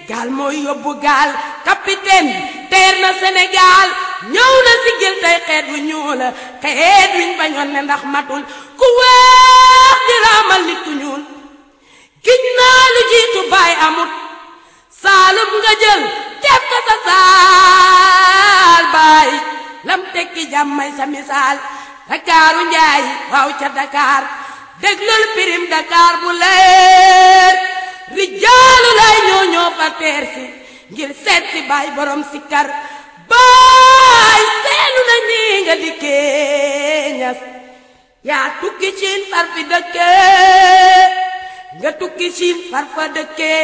gaal mooy yóbbu gaal capitaine teer na Sénégal ñëw na sigil tey xeet wu ñuul xeet wiñ bañoon ne ndax matul ku weex di raamal nit ku ñuul giñ naa lu jiitu baay amut saalum nga jël def ko sa saal baay lam tekki jàmmay sa misaal dakaaru njaay waaw ca Dakar déglul pirim Dakar bu leer rijaalu lay ñoo ñoo fa teer si ngir seet si baay borom si kar baay seelu na nii nga dikkee ñas yaa tukki siin far fi dëkkee nga tukki siin far fa dëkkee